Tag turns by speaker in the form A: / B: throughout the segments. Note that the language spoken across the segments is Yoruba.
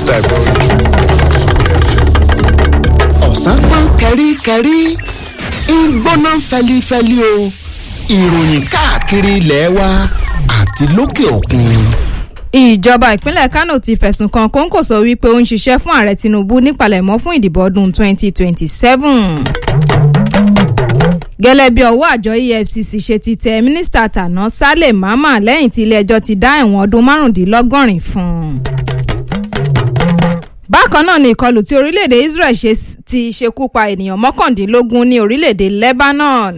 A: ẹ̀gbọ́n ojú sókè ẹ̀fẹ̀.
B: ọ̀sán pọ́n kẹ́ríkẹ́rí ń gbóná fẹlifẹli o ìròyìn káàkiri ilẹ̀ wa àti lókè òkun.
C: ìjọba ìpínlẹ̀ kánò ti fẹ̀sùn kan kóńkòsó wípé ó ń ṣiṣẹ́ fún ààrẹ tinubu nípalẹ̀mọ́ fún ìdìbò ọdún 2027 gẹ́lẹ́ bí ọwọ́ àjọ efcc ṣe ti tẹ mínísítà tàná sálẹ̀ mámà lẹ́yìn tí ilé-ẹjọ́ ti dá ẹ̀wọ̀n ọdún márùndínlọ́gọ́rin fún un. bákan náà ni ìkọlù tí orílẹ̀-èdè israel ṣe ti ṣekú pa ènìyàn mọ́kàndínlógún ní orílẹ̀-èdè lebanon.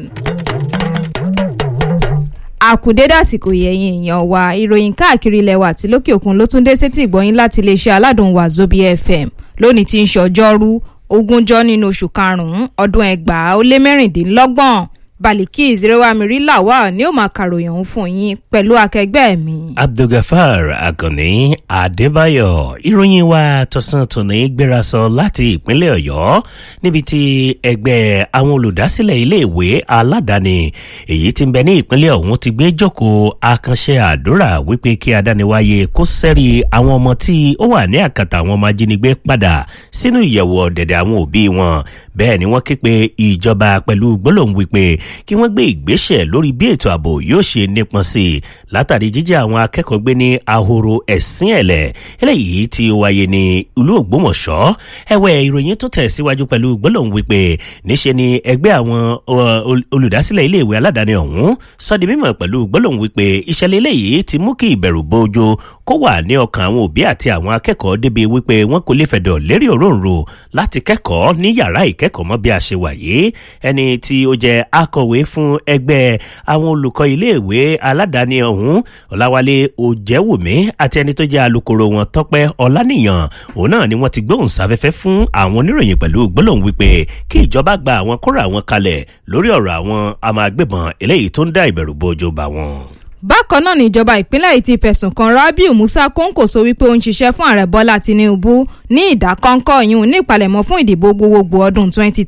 C: àkùdédé àsìkò yẹ̀yìn èèyàn wa ìròyìn káàkiri ilẹ̀ wa àti lókè òkun ló tún dé sétí ìgbọ́yìn láti iléeṣẹ́ aládùn wàzóbi fm lónìí tí ń ṣe ọjọ́rú ogúnjọ́ nínú oṣù karùn-ún ọdún ẹgbàá ó lé mẹ́rìndínlọ́gbọ̀n baliki zerewamiri lawal ni ó máa kàròyìn òun fún yín pẹ̀lú akẹgbẹ́ mi.
D: abdulgafar akànni adébáyọ ìròyìn wa tọ̀sán tòní gbéra sọ láti ìpínlẹ̀ ọ̀yọ́ níbi tí ẹgbẹ́ àwọn olùdásílẹ̀ iléèwé aládàáni èyí tí ń bẹ ní ìpínlẹ̀ ọ̀hún ti gbé jókòó àkànṣe àdúrà wípé kí adániwáyé kó sẹ́rí àwọn ọmọ tí ó wà ní àkàtà àwọn ọmọ ajínigbé padà sínú ìyẹ̀wò ọ̀dẹ̀dẹ̀ àwọn òbí wọn bẹ́ẹ̀ ni wọ́n ké pe ìjọba pẹ̀lú gbólóhùn wípé kí wọ́n gbé ìgbésẹ̀ lórí bí ètò ààbò yóò ṣe nípọn sí i látàrí jíjẹ́ àwọn akẹ́kọ̀ọ́ gbé ní ahoro ẹ̀sìn ẹ̀lẹ̀ eléyìí tí ó wáyé ní ìlú ògbómọ̀ṣọ́ ẹ̀wẹ̀ ìròyìn tó tẹ̀ síwájú pẹ̀lú gbólóhùn wípé níṣe ni ẹgbẹ́ àwọn olùdásílẹ̀ iléèwé aládàáni ọ̀hún sọ di mímọ̀ pẹ̀lú gbólóhùn wípé ìṣẹ̀lẹ̀ eléyìí ti mú kí ìbẹ̀rù bójú kó wà ní ọkàn àwọn òbí àti àwọn akẹ́kọ̀ọ́ débi wípé wọn kò lè fẹ̀dọ̀ lérí òróǹro láti kẹ́kọ̀ọ́ ní yàrá ìkẹ́kọ̀ọ́ mọ́ bí a ṣe wà yìí ẹni tí ó jẹ́ akọ̀wé fún ẹgbẹ́ àwọn olùkọ́ iléèwé aládàáni ọ̀hún ọ̀làwálé òjẹ́wùmí àti ẹni tó jẹ́ alukoro wọn tọ́pẹ́ ọ̀lànìyàn òun náà ni wọ́n ti gbóhùn sáfẹ́fẹ́ fún àwọn oníròyìn pẹ̀lú gbólóhùn wípé kí ìjọba gba àwọn kóra àwọn kalẹ̀ lórí ọ̀rọ̀ àwọn àmọ́ agbébọn eléyìí tó ń dá ìbẹ̀rù bójú bá wọn
C: bákan náà ni ìjọba ìpínlẹ̀ yìí ti fẹ̀sùn kan rabiu musa kóńkòso wípé ó ń ṣiṣẹ́ fún ààrẹ bọ́lá tinubu ní ìdákọ́ńkọ́ yìí ní ìpalẹ̀mọ́ fún ìdìbò gbogbogbò ọdún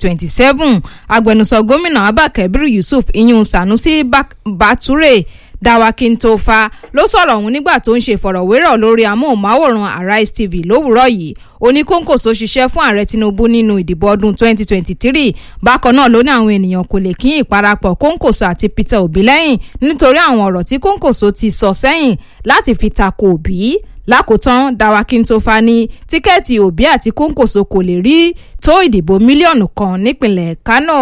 C: 2027 agbẹnusọ gómìnà abba kabir yusuf iyun sanusi bature dawakintofa ló sọ̀rọ̀ ọ̀hún nígbà tó ń ṣe ìfọ̀rọ̀wérọ̀ lórí amóhùnmáwòrán arise tv lówùúrọ̀ yìí oníkóńkòso ṣiṣẹ́ fún ààrẹ tinubu nínú ìdìbò ọdún 2023 bákan náà ló ní àwọn ènìyàn kò lè kín ìparapọ̀ kóńkòso àti peter obi lẹ́yìn nítorí àwọn ọ̀rọ̀ tí kóńkòso ti sọ sẹ́yìn láti fi tako òbí lákòótán dawakintofa ní tíkẹ́ẹ̀tì òbí àti kóńkòso kò lè rí tó ìdìbò mílíọ̀nù kan nípìnlẹ̀ kánò.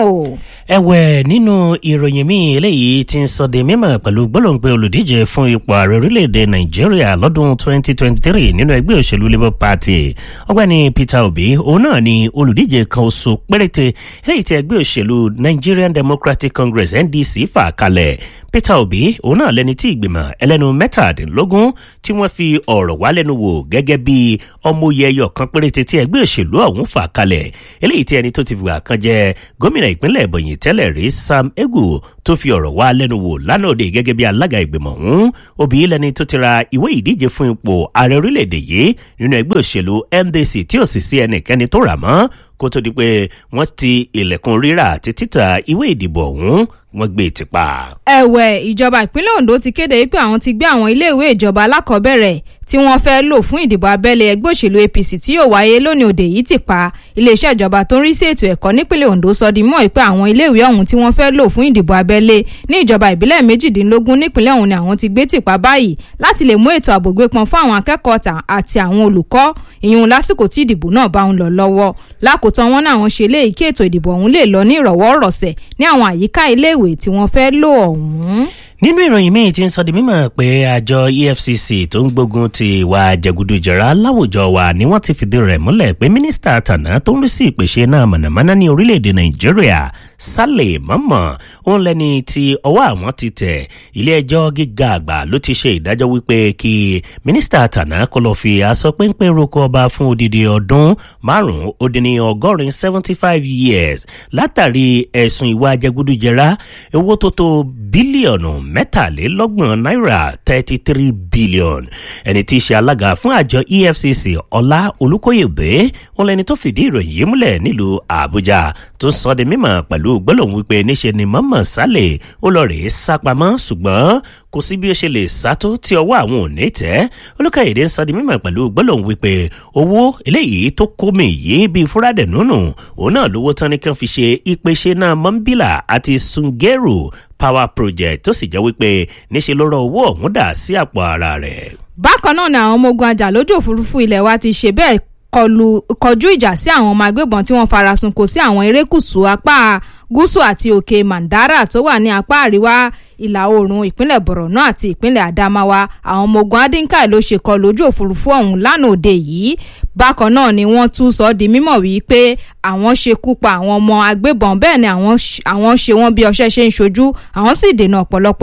D: ẹ̀wẹ̀ nínú ìròyìn míì eléyìí ti ń sọ de mímọ̀ pẹ̀lú gbólóńgbé olùdíje fún ipò ààrẹ orílẹ̀-èdè nàìjíríà lọ́dún 2023 nínú ẹgbẹ́ òṣèlú labour party ọgbẹ́ni peter obi òun náà ni olùdíje kan oṣù péréte eléyìí ti ẹgbẹ́ òṣèlú nigerian democratic congress ndc fà kalẹ̀ peter obi òun náà lẹni tí ìgbìmọ̀ ẹlẹ́nu mẹ́tàdínlógún tí wọ́n fi ọ̀rọ̀ wá lẹ́nu wò gẹ́gẹ́ bí ọmọye ẹyọ kan péréte tí ẹgbẹ́ òṣèlú ọ̀hún fà kalẹ̀ eléyìí tí ẹni tó ti fìgbà kan jẹ gómìnà ìpínlẹ̀ ìbòyìn tẹ́lẹ̀ rí sam egu tó fi ọ̀rọ̀ wá lẹ́nu wò lánàá òde gẹ́gẹ́ bí alága ìgbìmọ̀ ọ̀hún òbí lẹni tó ti ra ìwé ìdíje fún ipò ààrẹ orílẹ̀-èdè yìí nínú ẹgbẹ́ òṣèlú ndc tí ò sì sí ẹnikẹ́ni tó rà mọ́ kó tó di pé wọ́n ti ilẹ̀kùn rírà àti títà ìwé ìdìbò ọ̀hún wọ́n gbé e ti pa.
C: ẹ̀wẹ̀ ìjọba ìpínlẹ̀ ondo ti kéde pé àwọn ti gbé àwọn iléèwé ìjọba alákọ̀ọ́bẹ̀rẹ̀ tí wọ́n fẹ́ lò fún ìdìbò abẹ́lé ẹgbẹ́ òṣèlú apc tí yóò wáyé lónìí òde yìí ti pa iléeṣẹ́ ìjọba tó ń rí sí ètò ẹ̀kọ́ nípínlẹ̀ ondo sọ di mọ́ pé àwọn iléèwé ọ̀hún tí wọ́n fẹ́ lò fún ìdìbò abẹ́lé ní ìjọba ìbílẹ̀ méjìdínlógún nípínlẹ̀ ọ̀hún ni àwọn ti gbé tìpa báyìí láti lè mú ètò ààbò gbé pọn fún àwọn akẹ́kọ̀ọ́ àti àwọn olùkọ́ ìyún lásìkò tí ìdìbò náà bá ń lọ lọ́wọ́ lákòótán wọn náà wọn ṣe léyìí kí ètò ìdìbò ọ̀hún lè lọ ní ìrọ̀wọ́ rọ̀sẹ̀ ní àwọn àyíká iléèwé tí wọ́n fẹ́ lò ọ̀hún
D: nínú ìròyìn míì ti ń sọ di mímọ̀ pé àjọ efcc tó ń gbógun ti ìwà jẹgúdújẹrá láwùjọ wa ni wọ́n ti fìdí rẹ̀ múlẹ̀ pé mínísítà tànà tó ń rí sí ìpèsè náà mọ̀nàmọ́ná ní orílẹ̀-èdè nàìjíríà sálẹ̀ mọ́mọ́ òun lẹ́ni tí ọwọ́ àwọn ti tẹ̀ ilé ẹjọ́ gíga àgbà ló ti ṣe ìdájọ́ wípé kí mínísítà tànà kó lọ́ọ́ fi aṣọ péńpé roko ọba fún odidi ọdún márùn-ún ó dín ní ọgọ́rin seventy five years látàrí ẹ̀sùn ìwà jẹgúdújẹrá owó tó tó bílíọ̀nù mẹ́tàlélọ́gbọ̀n náírà thirty three billion ẹni tí í ṣe alága fún àjọ efcc ọlá olùkóyèbé wọn lẹni tó fìdí ìròyìn yìí múlẹ̀ nílùú àbújá tó sọ di mímọ̀ pẹ̀lú gbólóhùn wípé níṣe ni mọ́mọ́ sálẹ̀ ó lọ rèé sápamọ́ ṣùgbọ́n kò sí bí ó ṣe lè sá tó tí ọwọ́ àwọn ò ní tẹ́ olùkàyèdè ń sọ di mímọ̀ pẹ̀lú gbólóhùn wípé owó eléyìí tó kó mi yìí bíi fúrádẹ̀ nùnù òun náà lówó tán ní kí wọ́n fi ṣe ìpèsè náà mọ́ńbílà àti sungeru power project tó sì jẹ́ wípé níṣe ló rọ owó ọ̀hún dà sí àpò ara rẹ̀.
C: bákan náà ni àwọn ọmọ ogun ajàlójú òfurufú ilẹ̀ wa ti ṣe bẹ́ẹ̀ kọlu kọjú ìjà sí àwọn ọmọ agbébọn tí wọ́n farasin kò sí àwọn erékùṣù apá gúúsù àti òkè mandara tó wà ní apá àríwá ìlà oòrùn ìpínlẹ̀ borno àti ìpínlẹ̀ adamawa àwọn ọmọ ogun adinkai ló ṣe kọlu ojú òfurufú ọ̀hún lánàá òde yìí bákan náà ni wọ́n tún sọ ọ́ di mímọ̀ wípé àwọn ṣekú pa àwọn ọmọ agbébọn bẹ́ẹ̀ ni àwọn ṣe wọ́n bí ọṣẹ́ ṣe ń ṣojú àwọn sì dènà ọ̀pọ̀lọpọ̀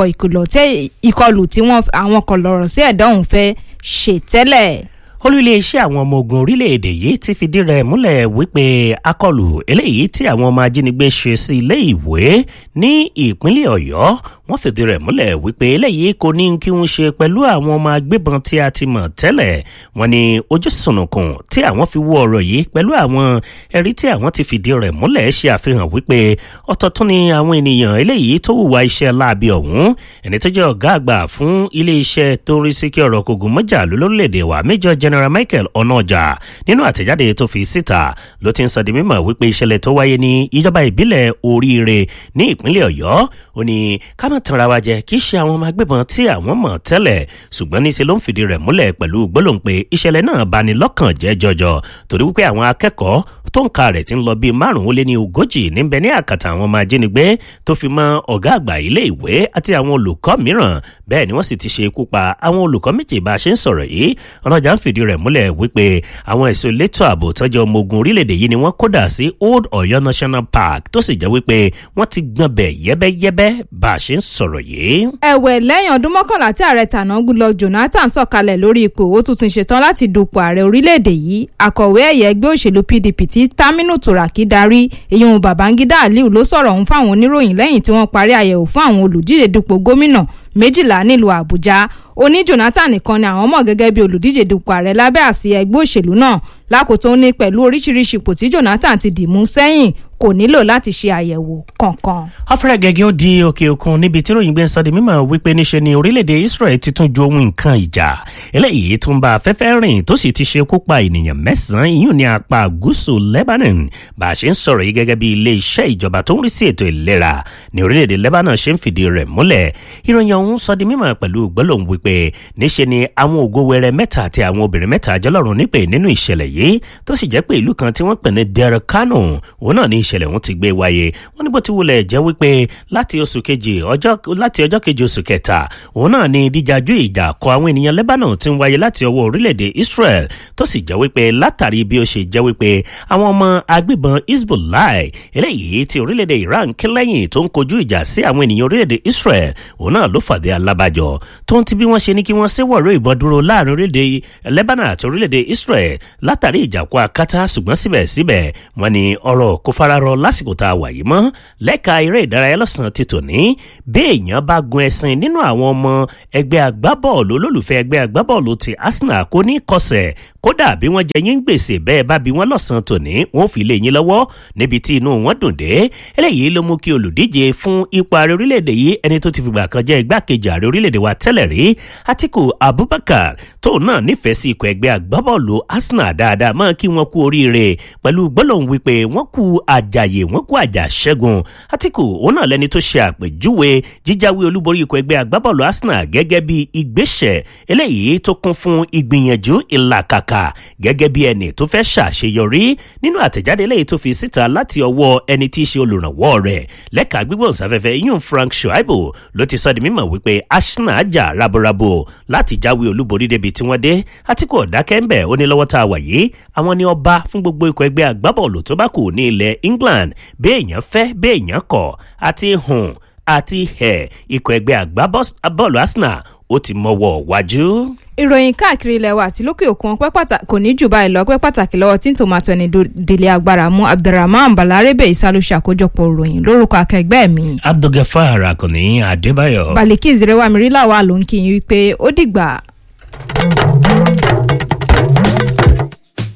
C: ìkọlù tí àwọn kọlọ̀rọ̀ sí ẹ̀dá ọ̀hún fẹ́ ṣe tẹ́lẹ̀
D: olú iléeṣẹ́ àwọn ọmọ ogun orílẹ̀-èdè yìí ti fìdí rẹ̀ múlẹ̀ wípé akọlù eléyìí tí àwọn ọmọ ajínigbé ṣe sí ilé ìwé ní ìpínlẹ̀ ọ̀yọ́ wọ́n fìdí rẹ̀ múlẹ̀ wípé eléyìí kò ní kí wọ́n ṣe pẹ̀lú àwọn ọmọ agbébọn tí a ti mọ̀ tẹ́lẹ̀ wọ́n ní ojú sùnùkùn tí àwọn fi wọ ọ̀rọ̀ yìí pẹ̀lú àwọn ẹ̀rí tí àwọn ti fìdí rẹ̀ múlẹ̀ ṣe àfihàn wípé ọ̀tọ̀ tún ni àwọn ènìyàn eléyìí tó hùwà iṣẹ́ láabi ọ̀hún ẹni tó jẹ́ ọ̀gá àgbà fún ilé-iṣẹ́ tó ń rí sí kí ọ̀rọ̀ kògùn mọ́jà lórílẹ̀‐èdè wa Major General Michael Onoja nínú àtẹ̀jáde tó fi síta ló ti ń sọ di mímọ̀ wípé ìṣẹ̀lẹ̀ tó wáyé ní ìjọba ìbílẹ̀ oríire ní ìpínlẹ̀ Ọ̀yọ́ ó ní ká má tanra wa jẹ kì í ṣe àwọn ọmọ agbébọn tí àwọn mọ̀ tẹ́lẹ̀ ṣùgbọ́n níṣẹ́ ló ń fìdí rẹ̀ múlẹ̀ pẹ̀lú gbólóhùn pé ìṣẹ̀lẹ̀ náà bani lọ́kàn jẹ́ jọjọ torí wípé àwọn akẹ́kọ̀ọ́ tó ń ka rẹ̀ ti ń lọ bíi márùn-ún lé ní ogójì níbẹ̀ ní àkàtà àwọn ọmọ ajínigbé tó fi mọ́ ọ̀gá àgbà ilé ìwé àti àwọn olùkọ́ mìíràn bẹ́ẹ̀ ni wọ́n sì ti ṣe ikú pa àwọn olùkọ́ méjì bá a ṣe ń sọ̀rọ̀ yìí ọlọ́jà ń fìdí rẹ̀ múlẹ̀ wípé àwọn ẹ̀sùn elétò ààbò tọ́jú ọmọ ogun orílẹ̀-èdè yìí ni wọ́n kódà sí Old Ọ̀yọ́ National Park tó sì jẹ́ wípé wọ́n ti gbọ́n bẹ̀ yẹ́bẹ́yẹ́bẹ́ bá a ṣe ń sọ̀rọ̀ yìí.
C: ẹ̀wẹ̀ lẹ́yìn ọdún mọ́kànlá tí ààrẹ tàná Goodluck Jonathan sọ̀kalẹ̀ lórí ipò ó tún ti ṣetán láti dupò ààrẹ orílẹ̀-èdè yìí akọ̀wé ẹ̀yẹ ẹgbẹ́ òṣèlú PDP tí Taminu Turaki darí ìyẹn Babangida Aliu ló sọ̀rọ̀ ọ̀hún fáwọn oníròyìn lẹ́yìn tí wọ́n parí àyẹ̀wò fún àwọn olùdíje dupò gómìnà méjìlá nílùú Àbújá ó ní Jonathan nìkan ni àwọn mọ̀ gẹ́gẹ́ bí olùdíje dupò ààrẹ lábẹ́ àsíá ẹgbẹ́ òṣèlú náà lákòótó ní pẹ̀lú oríṣiríṣi ipò tí Jonathan ti dì mú sẹ́yìn kò nílò láti ṣe àyẹ̀wò kankan.
D: afẹ́rẹ́ gẹ́gẹ́ ó di òkè òkun níbi tí ròyìn gbé ń sọ di mímọ̀ wípé níṣe ni orílẹ̀-èdè Israel ti tún ju ohun nǹkan ìjà eléyìí tún bá afẹ́fẹ́ rìn tó sì ti ṣe kó pa ènìyàn mẹ́sàn-án ìyún ní apá gúúsù Lebanon bá a ṣe ń sọ̀rọ̀ yìí gẹ́gẹ́ bí ilé iṣẹ́ ìjọba tó ń rí sí ètò ìlera ní orílẹ̀-èdè Lebanon ṣe ń fìdí rẹ̀ múlẹ̀ ìròyìn ọ̀hún sọ di mímọ̀ pẹ̀lú gbólóhùn wípé níṣe ni àwọn ògo wẹrẹ mẹ́ta àti àwọn obìnrin mẹ́ta jọlọ́run nípè nínú ìṣẹ̀lẹ̀ yìí tó sì jẹ́ pé ìlú kan tí wọ́n pè ní Der Kano òun náà ní ìṣẹ̀lẹ̀ ọ̀hún ti gbé wáyé wọ́n ní bó ti wulẹ̀ jẹ́ wípé láti oṣù kejì ọjọ́ láti ọjọ́ kejì oṣù kẹta òun náà ní dídájú ìjà kọ àwọn ènìyàn Lebanon ti ń wáyé láti ọwọ́ orílẹ̀-èdè Israel tó sì jẹ́ wípé látàrí bí ó ṣe jẹ́ wípé àwọn ọmọ agbébọn Hezbollah eléyìí ti orílẹ̀-èdè Iran kí lẹ́yìn tó ń kojú ìjà sí àwọn ènìyàn orílẹ̀-èdè Israel òun náà ló fàdé alábàjọ tó ń ti bí wọ́n ṣe ní kí wọ́n ṣèwọ̀rọ̀ ìbọn dúró láàrin orílẹ̀-èdè Lebanon àti orílẹ̀-èdè Israel látàrí ìjàkú akátá ṣùgbọ́n síbẹ̀síbẹ̀ wọ́n ní ọ̀rọ̀ kò fararọ lásìkò tá a wà yìí mọ́ lẹ́ka eré ìdárayá lọ́sàn-án ti tòní bí èèyàn bá gun ẹṣin nínú àwọn ọmọ ẹgbẹ́ agbábọ́ọ̀lù olólùfẹ́ ẹgbẹ́ agbábọ́ọ̀lù ti Arsenal kò ní kọsẹ̀ kódà bí wọ́n jẹ yín gbèsè bẹ́ẹ̀ bá bí wọ́n lọ́sàn-án tòní wọ́n fi lé yín lọ́wọ́ níbi tí inú wọn dùn dé eléyìí ló mú kí olùdíje fún ipò ààrẹ orílẹ̀-èdè yìí ẹni tó ti fìgbà kan jẹ́ igbákejì ààrẹ orílẹ̀-èdè wa tẹ́lẹ̀ rí Atiku Abubakar tóun náà nífẹ̀ẹ́ sí ikọ̀ ẹgbẹ́ agbábọ́ọ̀lù Arsenal dáadáa máa kí wọ́n kú oríire pẹ̀lú gbólóhùn wípé wọ́n kú àjàyè wọ́n kú àjà ṣẹ́gun Atiku òun náà lẹni tó ṣe àpèjúwe jíjáwé olúborí ikọ̀ ẹgbẹ́ agbábọ́ọ̀lù Arsenal gẹ́gẹ́ bí ìgbésẹ̀ eléyìí tó kún fún ìgbìyànjú ìlàkàkà gẹ́gẹ́ bí ẹni tó fẹ́ ṣàṣeyọrí nínú àtẹ̀jáde eléyìí tó fi síta láti ọwọ́ ẹni tí í ṣe olùrànwọ́ rẹ̀ lẹ́ka gbígbóhùnsáfẹ́fẹ́ iyún Frank Shuaibu ló ti sọ di mímọ̀ wípé Arsenal jà raborabo láti jáwé olúborí débi tí wọ́n dé Atiku ọ̀dákẹ́ńbẹ̀ ó ní lọ́wọ́ tá a wà yìí àwọn ni ọba fún gbogbo ikọ̀ ẹgbẹ́ agbábọ́ọ̀lù tó bá kù ní ilẹ̀ England béèyàn fẹ́ béèyàn kọ̀ àti hùn àti ẹ̀ ikọ̀ ẹgbẹ́ agbábọ́ọ̀lù Arsenal ó ti mọ́wọ́ wájú.
C: ìròyìn káàkiri ilẹ̀ wa àti lókè òkun ọpẹ́ pàtàkì kò ní jù báyìí lọ ọpẹ́ pàtàkì lọ́wọ́ tí ń tòmátò ẹni délé agbára mú Abdulrahman Balarebe Isalu ṣàkójọpọ̀ ìròyìn lórúkọ akẹgbẹ́ mi.
D: Abdulgafar Akànní Adébáyọ̀.
C: Baliki Zerewamiri làwa ló ń kí yín wípé ó dìgbà.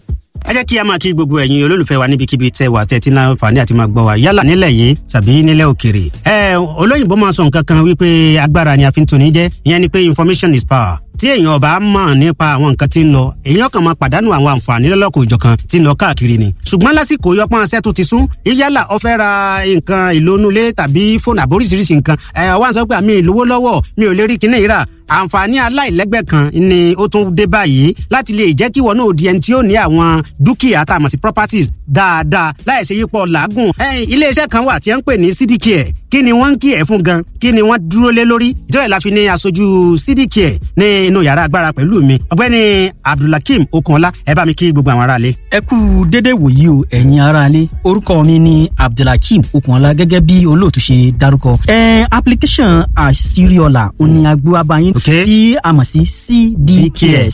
E: ẹ jẹ́ kí a máa kí gbogbo ẹ̀yin olólùfẹ́ wa níbikíbi tẹ́ wà tẹ́tí náà fà ní àti máa gbọ́ wa yálà nílẹ̀ yìí tàbí nílẹ̀ òkèrè. ẹ olóyìnbó máa sọ nǹkan kan wípé agbára ni a fi ń toni jẹ́ ìyẹn ni pé information is power tí èèyàn ọba mọ̀ nípa àwọn nǹkan tí ń lọ èèyàn kan máa pàdánù àwọn àǹfààní lọ́lọ́kọ̀ òjọ̀kan tí ń lọ káàkiri ni. ṣùgbọ́n lásìkò yọpọ́n aṣẹ́ tó ti sún yálà ó fẹ́ ra nǹkan ìlónúlé tàbí fóònù àbóríṣiríṣi nǹkan ẹ̀ wá ń sọ pé àmì ìlówó lọ́wọ́ mi ò lè rí kinní ìrà àǹfààní aláìlẹ́gbẹ́ kan ni ó tún dé báyìí láti lè jẹ́ kí wọn náà di ẹni tí ó ní àwọn dúkìá tá a mọ̀ sí properties dáadáa láìsí yípo làágùn. iléeṣẹ́ kan wà tí wọ́n ń pè ní cdcare kí ni wọ́n ń kí ẹ̀ fún gan kí ni wọ́n dúró lé lórí ìjọba ìlàfi ní aṣojú cdcare ní inú yàrá agbára pẹ̀lú mi ọ̀gbẹ́ni abdulhakeem okunọlá ẹ bá mi kí gbogbo àwọn aráalé.
F: ẹ kú dédé wòyí o ẹ̀yin aráalé orúkọ mi ni abdulhakeem okunọlá gẹ́gẹ́ bí olóòtú ṣe dárúkọ. ẹ application àṣírí-ọ̀la òní agbó abayín
E: Okay.
F: tí a mọ̀ sí cdcare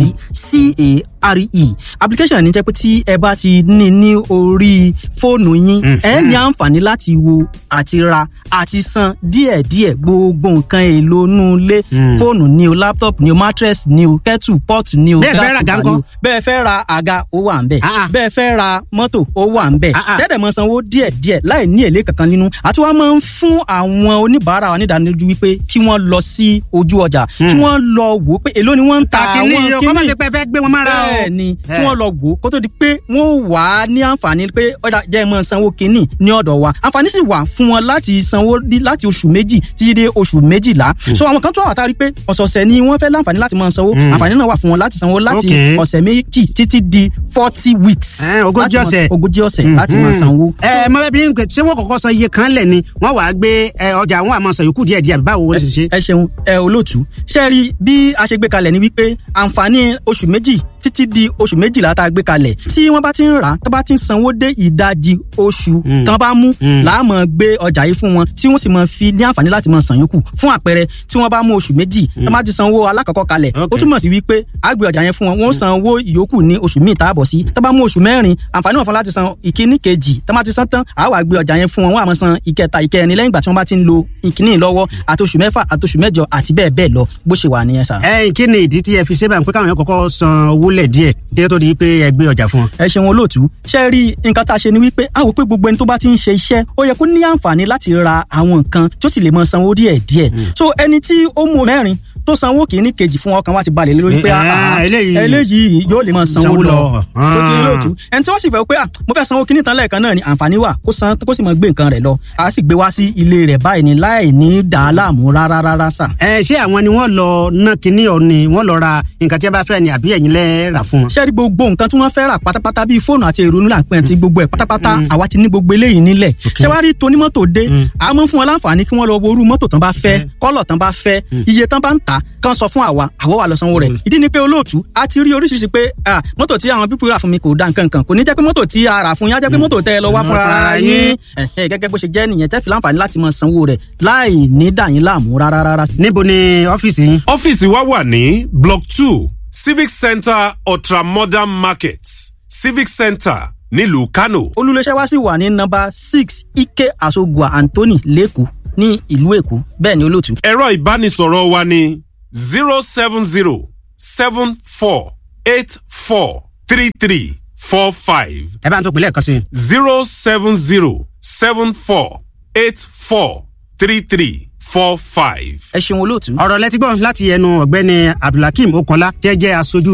F: cdcare application ní jẹ́ pé tí ẹ bá ti ní ní orí fóònù yín ẹ ní àǹfààní láti wo àti ra àti san díẹ̀díẹ̀ gbogbo nǹkan èlò inú ilé fóònù ni o laptop ni o mattress ni o kettle pot ni o
E: Bẹ́ẹ̀ fẹ́ ra
F: gas
E: àga
F: cooker ni o
E: ńkọ́?
F: bẹ́ẹ̀ fẹ́ ra àga ó wà ń bẹ̀
E: Ah, ah.
F: bẹ́ẹ̀ fẹ́ ra mọ́tò ó wà ń bẹ̀
E: Ah, ah.
F: tẹ́lẹ̀ mọ́ sanwó díẹ̀díẹ̀ láì ní èlé kankan nínú àti wọ́n máa ń fún àwọn oníbàárà wa nídánilójú wípé kí wọ́n lọ sí ojú ọjà kí wọ́n lọ wò ó pé èló ni wọ́n ń ta
E: kàkínní
F: àwọn
E: yìí o kọ́ máa ṣe pé ẹ fẹ́ gbé wọn mára o.
F: bẹ́ẹ̀ ni
E: Eh.
F: kí wọ́n lọ wò ó kó tó di pé wọ́n ó wà á ní àǹfààní pé ọ̀dà jẹ́ mọ́ sanwó kínní ní ọ̀dọ̀ wa àǹfààní sì wà fún wọn láti sanwó dí- láti oṣù méjì títí dé oṣù méjìlá so àwọn kan tó wà tá a rí pé ọ̀sọ̀ọ̀sẹ̀ ni wọ́n fẹ́ láǹfààní láti máa sanwó àǹfààní náà wà fún wọn láti sanwó láti
E: Okay.
F: ọ̀sẹ̀ méjì títí di forty weeks
E: Eh, ogójì
F: láti máa-
E: ọ̀sẹ̀.
F: ogójì ọ̀sẹ̀ láti máa sanwó.
E: ẹ mọ bẹẹ bí n pè ṣé wọn kọ́kọ́ san iye kan lẹ ni wọn wàá gbé ẹ, ọjà àwọn àmọ sọ yòókù díẹ̀ díẹ̀ báwo wọn ṣe ṣe.
F: ẹ ṣeun ẹ olóòtú ṣe rí bí a ṣe gbé kalẹ̀ ni wípé àǹfààní oṣù méjì títí di oṣù méjìlá tá a gbé kalẹ̀ tí wọ́n bá ti ń rà á tó bá ti ń sanwó dé ìdajì oṣù tán bá mú láàmú gbé ọjà yìí fún wọn tí wọ́n sì máa fi ní àǹfààní láti máa san yòókù fún àpẹẹrẹ tí wọ́n bá mú oṣù méjì tó bá ti sanwó alákọ̀ọ́kọ́ kalẹ̀ ó
E: Okay.
F: túmọ̀ sí wípé a gbé ọjà yẹn fún wọn wọ́n san owó ìyókù ní oṣù míì táàbọ̀ sí tó bá mú oṣù mẹ́rin àǹfààní wọn fún láti san ìkíní kejì tó bá ti san tán àá wá gbé ọjà yẹn fún wọn wọ́n á máa san ìkẹta ìkẹrin lẹ́yìn ìgbà tí wọ́n bá ti ń lo ìkíní lọ́wọ́ àti oṣù mẹ́fà àti oṣù mẹ́jọ àti bẹ́ẹ̀ bẹ́ẹ̀ lọ bó ṣe wà nìyẹn sà.
E: ẹ kí ni ìdí tí ẹ fi ṣe báyìí pé káwọn yẹn kọ́kọ́ san owó lẹ díẹ̀ kí ló tó di pé ẹ gbé ọjà fún wọn.
F: ẹ ṣeun olóòtú ṣe rí nǹkan tá a ṣe ni wípé a wò pé gbogbo ẹni tó bá ti ń ṣe iṣẹ́ ó yẹ kó ní àǹfààní láti ra àwọn nǹkan tó sì lè mọ sanwó díẹ̀ díẹ̀ so ẹni tí ó mú mẹ́rin tó sanwó kìíní kejì fún ọkàn wa ti balẹ̀ lé lórí pé
E: Eh,
F: ah, ah,
E: eléyìí-
F: eléyìí yóò lè mọ sanwó
E: Sanwó
F: lọ
E: lọ.
F: tó ti rí olóòtú ẹni tí wọ́n sì fẹ́ pé ah, mo fẹ́ sanwó kìíní tán lẹ́ẹ̀kan náà ni àǹfààní wà kó san kó sì mọ gbé nǹkan rẹ̀ lọ a sì gbé wá sí ilé rẹ̀ báyìí ni láì ní dàá láàmú rárá rárá sà.
E: ẹ ṣé àwọn ni wọn lọ ná kinní ọ ni wọn lọ ra nǹkan tí ẹ bá fẹ́ ni àbí ẹ̀yin lẹ rà fún wọn.
F: ṣé rí gbogbo nǹkan tí wọ́n fẹ́ rà pátápátá bíi fóònù àti ìrònú làpẹ́ àti gbogbo ẹ̀ pátápátá àwa ti ní gbogbo eléyìí nílẹ̀ ṣé wàá rí tonímọ́tò dé a mọ̀ fún wọn láǹfààní kí wọ́n lọ wo irú mọ́tò tán bá fẹ́ kọ́lọ̀ tán bá fẹ́ iye tán bá ń tà kán sọ fún àwa àwa wà lọ sanwó rẹ̀ ìdí ni pé olóòtú a ti rí oríṣiríṣi pé ah, mọ́tò tí àwọn pípọ̀ rà fún mi kò da nǹkan kan kò ní jẹ́ pé mọ́tò tí a rà fún yín á jẹ́ pé mọ́tò tẹ́ ẹ lọ wá
E: Mm.
F: fúnra ara
E: Fúnra
F: yín
E: yín.
F: Ẹ̀hẹ́, gẹ́gẹ́ bó ṣe jẹ́ nìyẹn tẹ́ fi láǹfààní láti máa sanwó rẹ̀ láì ní dà yín láàmú rárá rárá
E: níbo ni ọ́fíìsì yín.
G: ọ́fíìsì wa wà ní block two civic centre ultramodern market civic centre nílùú kano.
F: olùléṣẹ́ wa sì wà ní nọ́mbà six ike asogua anthony lẹ́kọ̀ọ́ ní ìlú èkó bẹ́ẹ̀ ni olóòtú.
G: ẹ̀rọ ìbánisọ̀rọ̀ wa ní zero seven zero seven four eight four three three four five
E: ẹ bá ń tó pè lẹ́ẹ̀kan sí i.
G: zero seven zero seven four eight four three three four five.
F: ẹ ṣeun olóòtú.
E: ọ̀rọ̀ lẹ́tí gbọ́ láti ẹnu ọ̀gbẹ́ni abdulhakeem okola tẹ́ jẹ́ aṣojú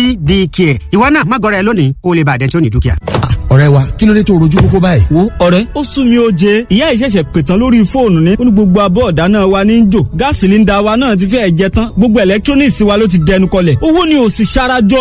E: cdk ìwọ náà má gọrẹ lónìí kó o lè bàdẹ́ tí ó ní dúkìá.
B: ọ̀rẹ́ wa kí ló dé tó rojú kókó báyìí.
H: wo ọ̀rẹ́ ó sún mi ó jẹ ìyá ìṣẹ̀ṣẹ̀ pètàn lórí fóònù ni ó ní gbogbo abọ́ ọ̀dáná wa ní í jò gáàsì líńdà wa náà ti fẹ́ẹ̀ jẹ tán gbogbo electronics wa ló ti dẹnu kọlẹ̀ owó ni ò sì ṣarajọ